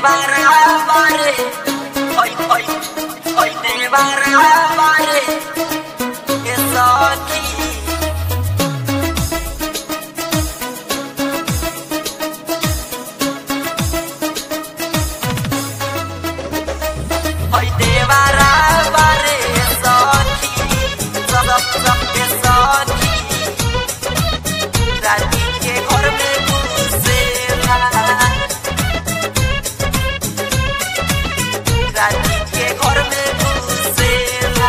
বারে ওই ওই ওই দেবারে এ সখী ওই দেবারা বারে সখী সব সব के सखी रानी के घर में घुसेला रानी के घर में घुसेला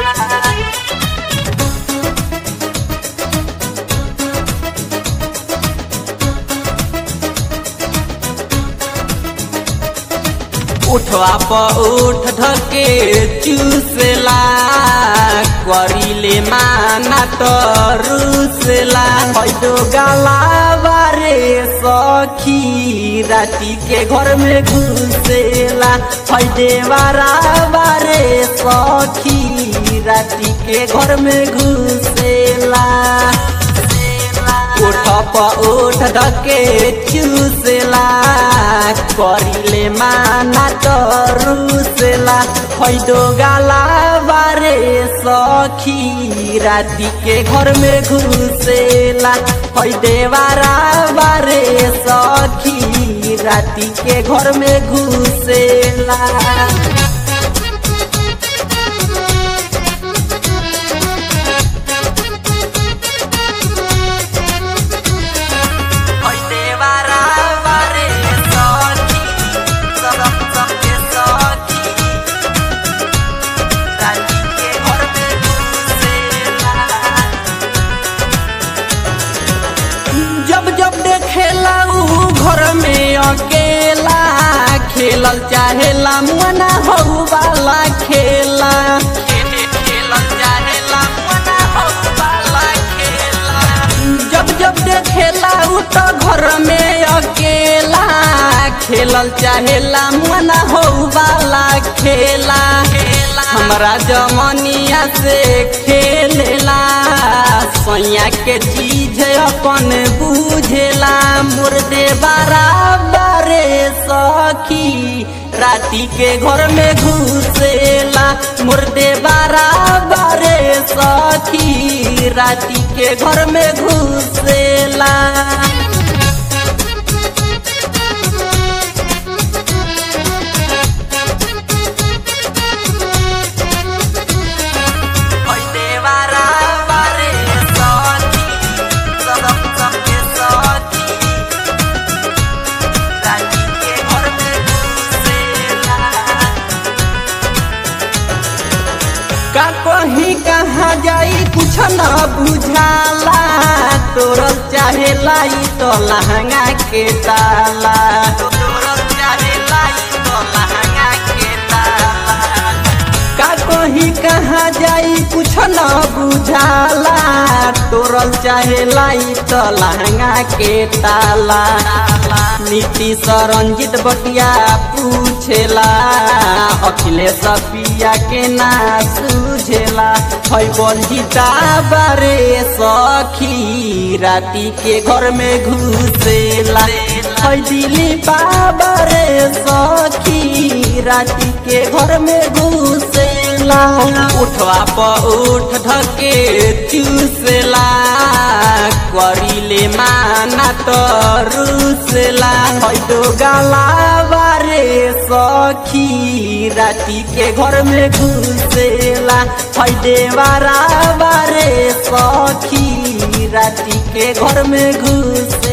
उठवा प उठ धके चूसला करिले माना त रुसला हैदो गाला बारे सखी राती के घर में घुसेला हैदे बारा बारे सखी राती के घर में घुसेला उठ प उठ धके चूसला करिले माना त रुसला हैदो गाला बारे सखी राती के घर में घुसेला हैदे बारा बारे सखी राती के घर में घुसेला ওই দেবারা বারে সখী সব সব के सखी रानी के घर में घुसेला जब जब देखेला ऊ घर में अकेला खेलल चाहेला मना हो वाला खेला खेलल चाहेला मना हो वाला खेला जब जब देखेला ऊ तो घर में अकेला खेलल चाहेला मना हो वाला खेला हमरा जमनिया से खेलेला सोया के चीज अपन बुझेला मुर्दे बराबरे सखी राती के घर में घुसेला मुर्दे बराबरे सखी राती के घर में घुसेला ওই দেবারা বারে সখী সব সব के सखी रानी के घर में घुसेला का कहीं कहाँ जाई कुछ न बुझाला तोरल चाहेला ई तो लहंगा के ताला तोरल चाहेला ई तो लहंगा के ताला का कहीं कहाँ जाई कुछ न बुझाला तोरल चाहेला ई तो लहंगा के ताला नीतीश रंजित बटिया पूछेला अखिलेश पिया के ना सूझेला है बंजिता बारे सखी राती के घर में घुसेला है दिली बाबरे सखी राती के घर में घुसेला उठवा प उठ धके चूसला करिले माना त रुसला हैदो गाला बारे सखी राती के घर में घुसेला हैदे बारा बारे सखी राती के घर में घुसे